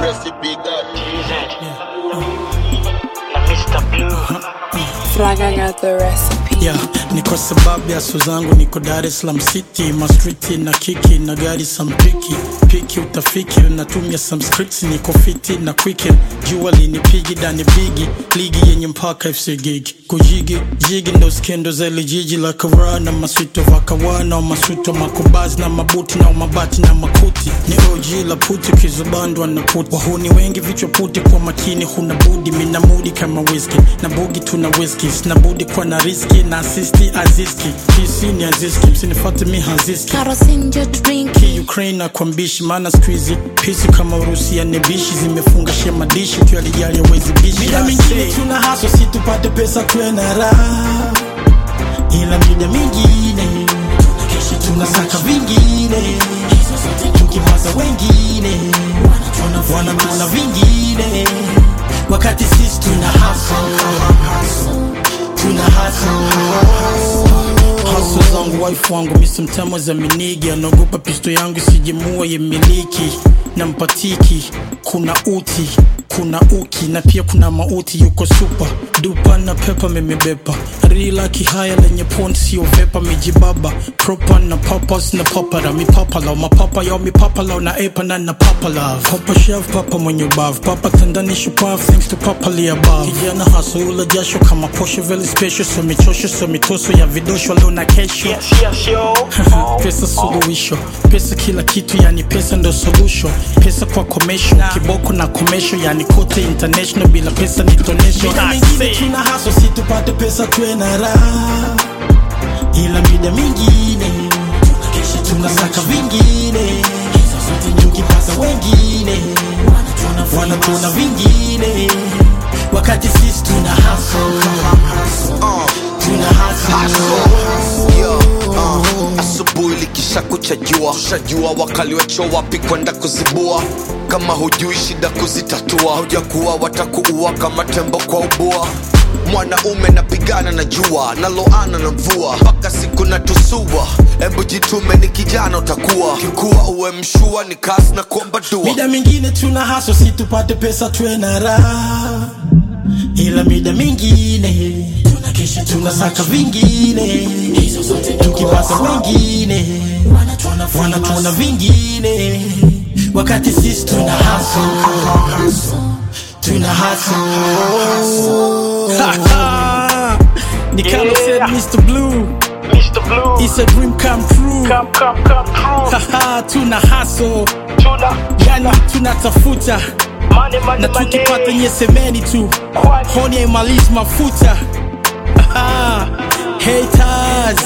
recipe God. na Mr. Blue. Fraga got the recipe. yeah, ni kwa sababu ya so zangu niko Dar es Salaam City mastriti na kiki na gari sampiki piki utafiki natumia some scripts niko fiti na quick jua linipigi dani bigi ligi yenye mpaka FC gigi kujigi jigi ndo skendo za ile jiji la kavaa na maswito vakawana masuto makubazi na mabuti na mabati na makuti ni OG la puti kizubandwa na puti wahuni wengi vichwa puti kwa makini huna budi mina mudi kama whisky na bugi tuna whisky sina budi kwa na riski na asisti aziski kisi ni aziski msinifate mi haziski Karosinjo drink. ki Ukraine na kwa mbishi maana squeezy pisi kama Urusi ya nebishi zimefunga shema dishi tu alijali hawezi bishi Mida mingine tuna haso si tupate pesa tuwe na raha, ila mida mingine tunasaka vingine, tukiwaza wengine wanatuna vingine, wakati sisi tuna haso tuna haso haso zangu wife wangu misimtamo za minigi anaogopa pisto yangu sijemua yemiliki na mpatiki kuna uti kuna uki na pia kuna mauti yuko supa dupa na pepa memebepa rila kihaya lenye pon sio vepa mijibaba propa na papas na papara mipapala mapapa yao mipapala na epa na na papala papa chef papa mwenye ubavu papa tandani shupavu thanks to papa li above kijana haso ula jasho kama posho very special so michosho so mitoso ya vidosho leo na kesho Yes, yes, yo. pesa suluhisho pesa kila kitu yani pesa ndo solution pesa kwa commercial kiboko na commercial yani kote international bila pesa ni tonesho Mida I mingine say. tuna haso si tupate pesa tuwe na raha, ila mida mingine tunasaka vingine, tukipaza wengine wanatuna vingine, wakati sisi tuna haso tuna haso Yo, uh, asubuhi likisha kucha jua shajua wakali wacho wapi kwenda kuzibua kama hujui shida kuzitatua hujakuwa watakuua kama tembo kwa ubua mwanaume napigana na jua naloana na mvua mpaka siku natusua hebu jitume ni kijana utakuwa kikuwa uwe mshua ni kasi na kuomba dua Mida mingine tuna haso si tupate pesa tuwe na raha, ila mida mingine tunasaka vingine, tukiwaza wengine wanatuna vingine, wakati sisi tuna haso tuna haso ni kama Yeah. said Mr. Blue Mr. Blue. it's a dream come true Come, come, come true. Haha, tuna haso Tuna, yani tunatafuta money, money, na tukipata money. nyesemeni tu Kwani, honi haimalizi mafuta Haha, haters